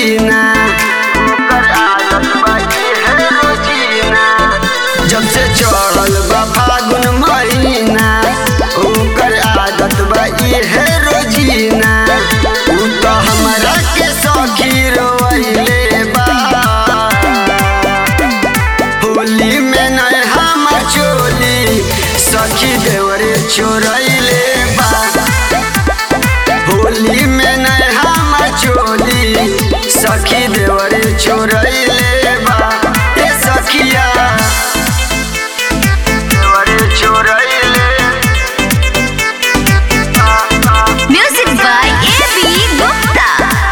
रोजीना ओकर आदत बा इहे रोजीना जब से चढ़ल बा फागुन महीना ओकर आदत बा इहे रोजीना उ तो हमरा के सखी रोइले बा होली में नय हमर चोली सखी देवरे चोरैले बा होली में नय हमर चोली सखी देवरे चोरैले बा ए सखिया देवरे चोरैले आ, आ, Music by A.B. Gupta.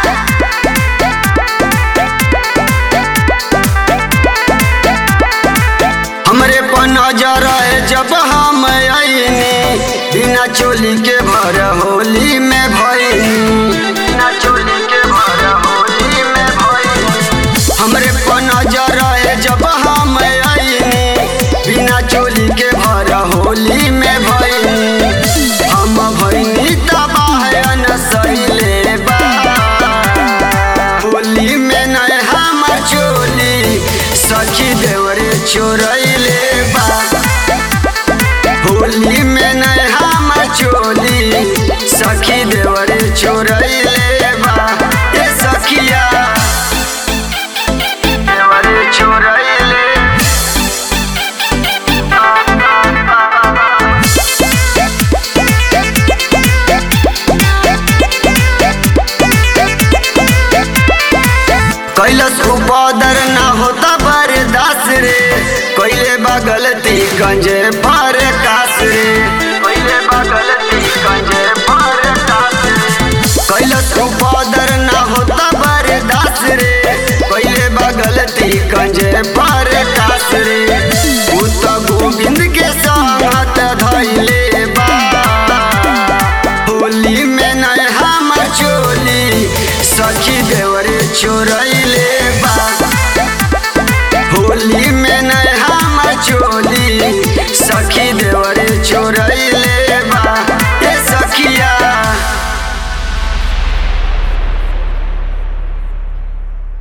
हमरे पर नजर है जब हम आईनी बिना चोली के भर होली में भईनी बिना चोली के भर होली में भईनी हमरे पर नजर है जब हम आईनी बिना चोली के भर होली में भईनी हम भईनी तबाह अनसैले बा होली में नय हमर चोली सखी देवरे चोरैले बा होली में नय हमर चोली सखी देवरे चोरैले बा ए सखिया देवरे चोरैले आ, आ, आ, आ। कैलस उपदर ना होता बर्दास रे कैले बगलती गंजे पर कास रे कैले बगलती गंजे पर कास रे कैलस उपदर ना होता बर्दास रे कैले बगलती गंजे पर कास रे उ तो गोविंद के संगत धैले बा होली में नय हमर चोली सखी देवरे चोरैले